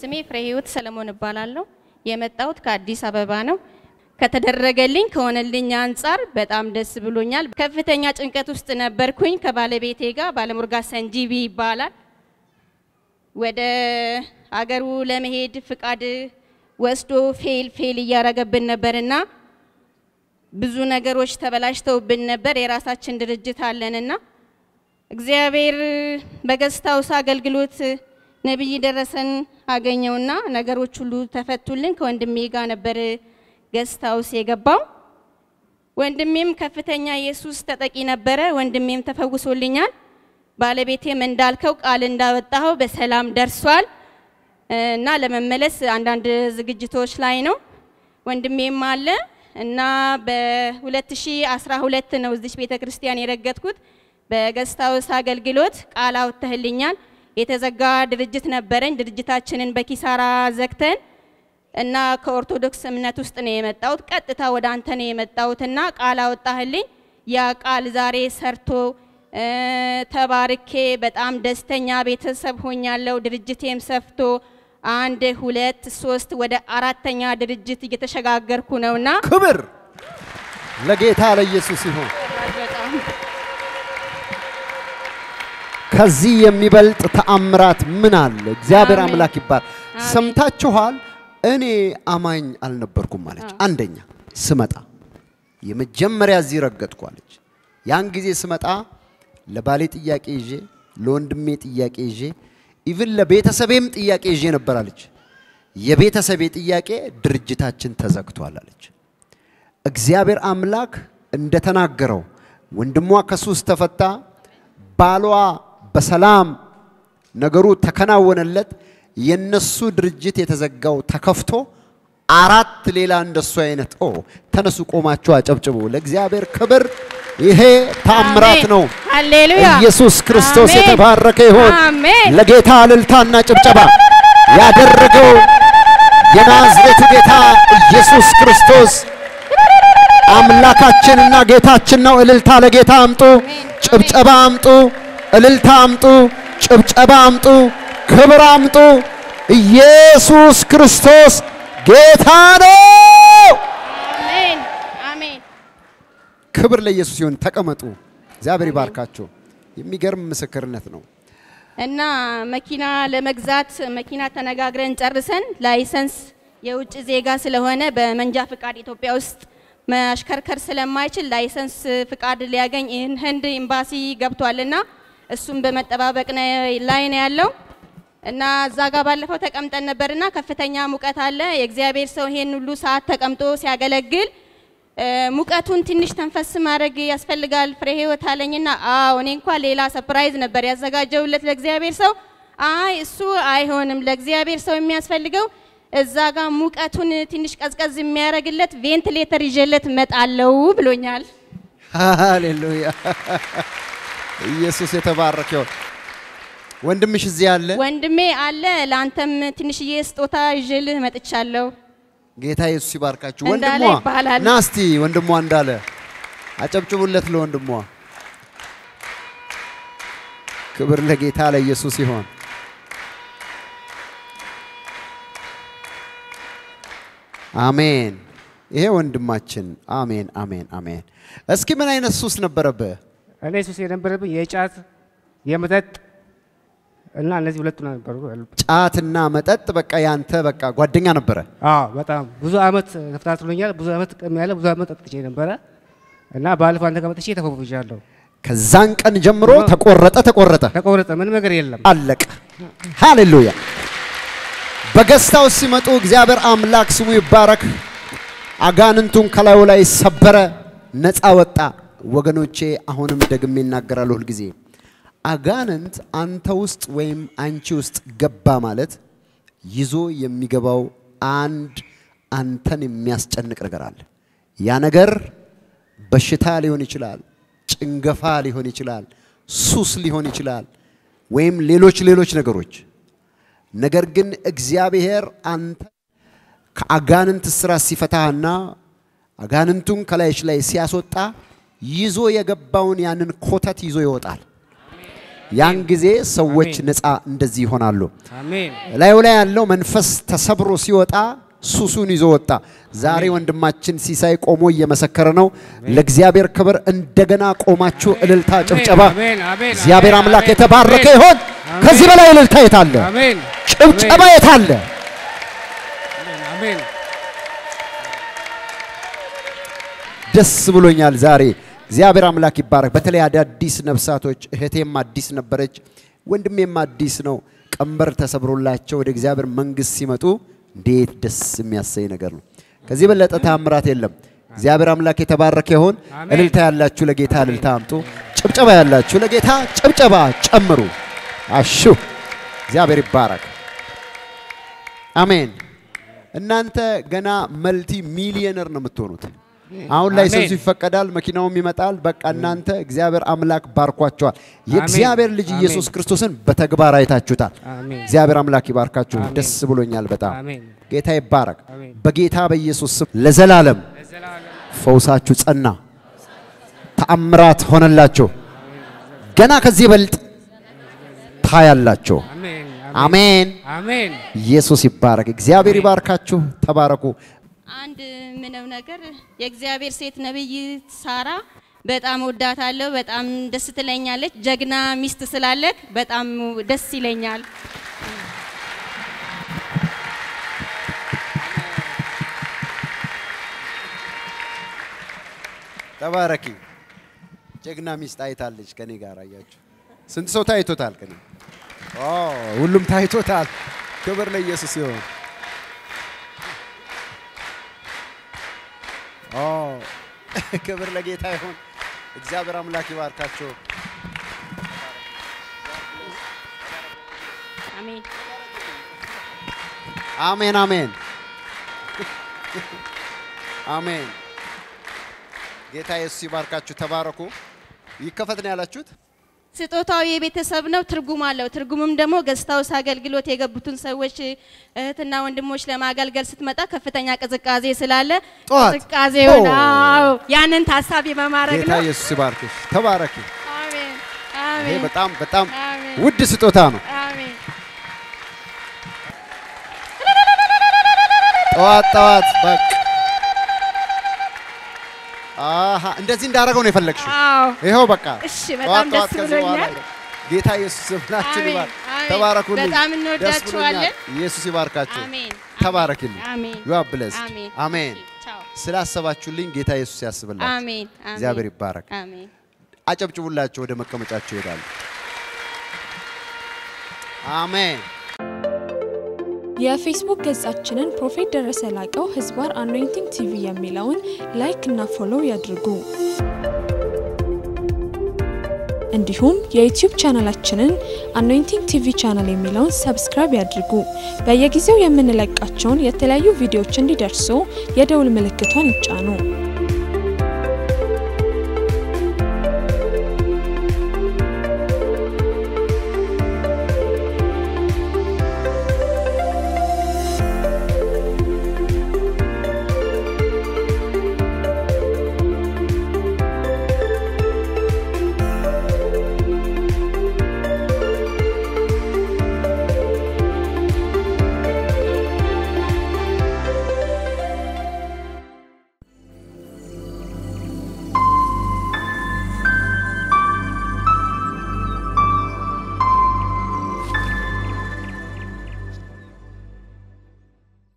ስሜ ፍሬ ህይወት ሰለሞን እባላለሁ። የመጣሁት ከአዲስ አበባ ነው። ከተደረገልኝ ከሆነልኝ አንጻር በጣም ደስ ብሎኛል። ከፍተኛ ጭንቀት ውስጥ ነበርኩኝ ከባለቤቴ ጋር። ባለሙርጋ ሰንጂቢ ይባላል። ወደ አገሩ ለመሄድ ፍቃድ ወስዶ ፌል ፌል እያረገብን ነበርና ብዙ ነገሮች ተበላሽተውብን ነበር። የራሳችን ድርጅት አለንና እግዚአብሔር በገስት ሃውስ አገልግሎት ነቢይ ደረሰን አገኘውና ነገሮች ሁሉ ተፈቱልን። ከወንድሜ ጋር ነበር ገስት ሃውስ የገባው። ወንድሜም ከፍተኛ ኢየሱስ ተጠቂ ነበረ። ወንድሜም ተፈውሶልኛል። ባለቤቴም እንዳልከው ቃል እንዳወጣኸው በሰላም ደርሷል እና ለመመለስ አንዳንድ ዝግጅቶች ላይ ነው። ወንድሜም አለ እና በ2012 ነው እዚች ቤተ ክርስቲያን የረገጥኩት። በገስት ሃውስ አገልግሎት ቃል አውጥተህልኛል። የተዘጋ ድርጅት ነበረኝ። ድርጅታችንን በኪሳራ ዘግተን እና ከኦርቶዶክስ እምነት ውስጥ ነው የመጣሁት። ቀጥታ ወደ አንተ ነው የመጣሁትና ቃል አወጣህልኝ። ያ ቃል ዛሬ ሰርቶ ተባርኬ በጣም ደስተኛ ቤተሰብ ሆኛለሁ። ድርጅቴም ሰፍቶ አንድ ሁለት ሶስት ወደ አራተኛ ድርጅት እየተሸጋገርኩ ነውና ክብር ለጌታ ለኢየሱስ ይሁን። በጣም ከዚህ የሚበልጥ ተአምራት ምን አለ? እግዚአብሔር አሜን። አምላክ ይባል። አሜን። ሰምታችኋል። እኔ አማኝ አልነበርኩም አለች። አንደኛ ስመጣ የመጀመሪያ እዚህ ረገጥኩ አለች። ያን ጊዜ ስመጣ ለባሌ ጥያቄ ይዤ፣ ለወንድሜ ጥያቄ ይዤ፣ ኢቭን ለቤተሰቤም ጥያቄ ይዤ ነበር አለች። የቤተሰቤ ጥያቄ ድርጅታችን ተዘግቷል አለች። እግዚአብሔር አምላክ እንደተናገረው ወንድሟ ከሱስ ተፈታ፣ ባሏ በሰላም ነገሩ ተከናወነለት። የነሱ ድርጅት የተዘጋው ተከፍቶ አራት ሌላ እንደሱ አይነት ኦ ተነሱ፣ ቆማችሁ አጨብጭቡ ለእግዚአብሔር ክብር። ይሄ ታምራት አሜን። ነው። ሃሌሉያ ኢየሱስ ክርስቶስ አሜን። የተባረከ ይሆን። አሜን። ለጌታ እልልታና ጭብጨባ ያደረገው የናዝሬቱ ጌታ ኢየሱስ ክርስቶስ አምላካችንና ጌታችን ነው። እልልታ ለጌታ አምጡ፣ ጭብጨባ አምጡ፣ እልልታ አምጡ፣ ጭብጨባ አምጡ፣ ክብር አምጡ። ኢየሱስ ክርስቶስ ጌታ ነው። አሜን አሜን። ክብር ለኢየሱስ ይሁን። ተቀመጡ። እግዚአብሔር ይባርካችሁ። የሚገርም ምስክርነት ነው። እና መኪና ለመግዛት መኪና ተነጋግረን ጨርሰን ላይሰንስ የውጭ ዜጋ ስለሆነ በመንጃ ፍቃድ ኢትዮጵያ ውስጥ ማሽከርከር ስለማይችል ላይሰንስ ፍቃድ ሊያገኝ ይህን ህንድ ኤምባሲ ገብቷልና እሱም በመጠባበቅ ነ- ላይ ነው ያለው። እና እዛ ጋር ባለፈው ተቀምጠን ነበርና ከፍተኛ ሙቀት አለ። የእግዚአብሔር ሰው ይሄን ሁሉ ሰዓት ተቀምጦ ሲያገለግል እ፣ ሙቀቱን ትንሽ ተንፈስ ማድረግ ያስፈልጋል ፍሬ ህይወት አለኝና፣ አዎ እኔ እንኳን ሌላ ሰፕራይዝ ነበር ያዘጋጀውለት ለእግዚአብሔር ሰው። አይ እሱ አይሆንም፣ ለእግዚአብሔር ሰው የሚያስፈልገው እዛ ጋር ሙቀቱን ትንሽ ቀዝቀዝ የሚያደርግለት ቬንትሌተር ይዤለት እመጣለሁ ብሎኛል። ሃሌሉያ! ኢየሱስ የተባረከ ይሁን። ወንድምሽ እዚህ አለ። ወንድሜ አለ፣ ለአንተም ትንሽዬ ስጦታ ይዤልህ መጥቻለሁ። ጌታ ኢየሱስ ይባርካችሁ። እንዳለ ወንድሟ ይባላል። ና እስቲ ወንድሟ እንዳለ አጨብጭቡለት ለወንድሟ። ክብር ለጌታ ለኢየሱስ ይሆን። አሜን። ይሄ ወንድማችን አሜን፣ አሜን፣ አሜን። እስኪ ምን አይነት ሱስ ነበረብህ? እኔ ሱስ የነበረብኝ የጫት የመጠጥ እና እነዚህ ሁለቱ ነበሩ። ጫትና መጠጥ በቃ ያንተ በቃ ጓደኛ ነበረ። አዎ በጣም ብዙ አመት ተከታትሎኛል። ብዙ አመት ቅም ያለ ብዙ አመት ጠጥቼ ነበረ እና ባለፈው አንተ ጋር መጥቼ ተፈውሻለሁ። ከዛን ቀን ጀምሮ ተቆረጠ ተቆረጠ ተቆረጠ፣ ምንም ነገር የለም። አለቀ። ሃሌሉያ። በገስታው ሲመጡ እግዚአብሔር አምላክ ስሙ ይባረክ። አጋንንቱን ከላዩ ላይ ሰበረ፣ ነፃ ወጣ። ወገኖቼ አሁንም ደግሜ እናገራለሁ ሁልጊዜ አጋንንት አንተ ውስጥ ወይም አንቺ ውስጥ ገባ ማለት ይዞ የሚገባው አንድ አንተን የሚያስጨንቅ ነገር አለ። ያ ነገር በሽታ ሊሆን ይችላል፣ ጭንገፋ ሊሆን ይችላል፣ ሱስ ሊሆን ይችላል፣ ወይም ሌሎች ሌሎች ነገሮች። ነገር ግን እግዚአብሔር አንተ ከአጋንንት ስራ ሲፈታህና አጋንንቱን ከላይሽ ላይ ሲያስወጣ ይዞ የገባውን ያንን ኮተት ይዞ ይወጣል። ያን ጊዜ ሰዎች አሜን። ነፃ እንደዚህ ይሆናሉ። አሜን ላዩ ላይ ያለው መንፈስ ተሰብሮ ሲወጣ ሱሱን ይዞ ወጣ። ዛሬ ወንድማችን ሲሳይ ቆሞ እየመሰከረ ነው። ለእግዚአብሔር ክብር እንደገና ቆማችሁ እልልታ፣ ጭብጨባ። አሜን አሜን እግዚአብሔር አሜን፣ አምላክ አሜን፣ የተባረከ አሜን። ይሆን። አሜን። ከዚህ በላይ እልልታ የታለ? አሜን ጭብጨባ የታለ? አሜን ደስ ብሎኛል ዛሬ። እግዚአብሔር አምላክ ይባረክ። በተለይ አዳዲስ ነፍሳቶች እህቴም አዲስ ነበረች፣ ወንድሜም አዲስ ነው። ቀንበር ተሰብሮላቸው ወደ እግዚአብሔር መንግሥት ሲመጡ እንዴት ደስ የሚያሰኝ ነገር ነው። ከዚህ በለጠ ታምራት የለም። እግዚአብሔር አምላክ የተባረከ ይሆን። አሜን። እልልታ ያላችሁ ለጌታ እልልታ አምጡ። ጭብጨባ ያላችሁ ለጌታ ጭብጨባ ጨምሩ። አሹ እግዚአብሔር ይባረክ። አሜን። እናንተ ገና መልቲ ሚሊየነር ነው የምትሆኑት። አሁን ላይ አሜን። ሰንሱ ይፈቀዳል፣ መኪናውም ይመጣል። በቃ እናንተ እግዚአብሔር አምላክ ባርኳቸዋል። የእግዚአብሔር ልጅ አሜን። ኢየሱስ ክርስቶስን በተግባር አይታችሁታል። አሜን እግዚአብሔር አምላክ ይባርካችሁ። አሜን። ደስ ብሎኛል በጣም አሜን ጌታ ይባረክ። አሜን። በጌታ በኢየሱስ ስም ለዘላለም ለዘላለም ፈውሳችሁ ጸና፣ ተአምራት ሆነላችሁ። ገና ከዚህ በልጥ ታያላችሁ። አሜን አሜን። አሜን ኢየሱስ ይባረክ። እግዚአብሔር ይባርካችሁ። ተባረኩ። አንድ ምነው ነገር የእግዚአብሔር ሴት ነብይ ሳራ በጣም ወዳታለሁ። በጣም ደስ ትለኛለች። ጀግና ሚስት ስላለክ በጣም ደስ ይለኛል። ተባረኪ። ጀግና ሚስት አይታለች ከኔ ጋር አያችሁ። ስንት ሰው ታይቶታል? ከኔ ኦ ሁሉም ታይቶታል። ክብር ለኢየሱስ ይሁን። ኦ ክብር ለጌታ ይሁን። እግዚአብሔር አምላክ ይባርካቸው። አሜን። አሜን አሜን አሜን። ጌታ ኢየሱስ ይባርካችሁ። ተባረኩ። ይከፈት ነው ያላችሁት? ስጦታው የቤተሰብ ነው፣ ትርጉም አለው። ትርጉምም ደግሞ ገስታውስ አገልግሎት የገቡትን ሰዎች እህትና ወንድሞች ለማገልገል ስትመጣ ከፍተኛ ቅዝቃዜ ስላለ ጠዋት ቅዝቃዜውን ኦ። አዎ፣ ያንን ታሳቢ በማድረግ ጌታ ነው። ኢየሱስ ይባርክሽ። ተባረኪ። አሜን ይሄ አሜን በጣም በጣም አሜን ውድ ስጦታ ነው። አሜን። ጠዋት ጠዋት በቃ አሃ እንደዚህ እንዳደረገው ነው የፈለግሽው። አዎ ይኸው በቃ እሺ፣ ጠዋት በጣም ጠዋት ደስ ከዚህ በኋላ ብሎኛል። ጌታ ኢየሱስ ስምላችን አሜን፣ ይባርክ። አሜን። ተባረኩልኝ። በጣም ደስ እንወዳችኋለን። ብሎኛል። ኢየሱስ ይባርካችሁ። አሜን ተባረክልኝ። አሜን ዩ አር ብለስድ። አሜን አሜን። ቻው ስላሰባችሁልኝ ጌታ ኢየሱስ ያስብላችሁ። አሜን አሜን። እግዚአብሔር ይባረክ። አሜን አጨብጭቡላቸው፣ ወደ መቀመጫቸው ይሄዳሉ። አሜን። የፌስቡክ ገጻችንን ፕሮፌት ደረሰ ላቀው ህዝባር አኖይንቲንግ ቲቪ የሚለውን ላይክ እና ፎሎው ያድርጉ። እንዲሁም የዩቲዩብ ቻናላችንን አኖይንቲንግ ቲቪ ቻናል የሚለውን ሰብስክራይብ ያድርጉ። በየጊዜው የምንለቃቸውን የተለያዩ ቪዲዮዎች እንዲደርሱ የደውል ምልክቷን ይጫኑ።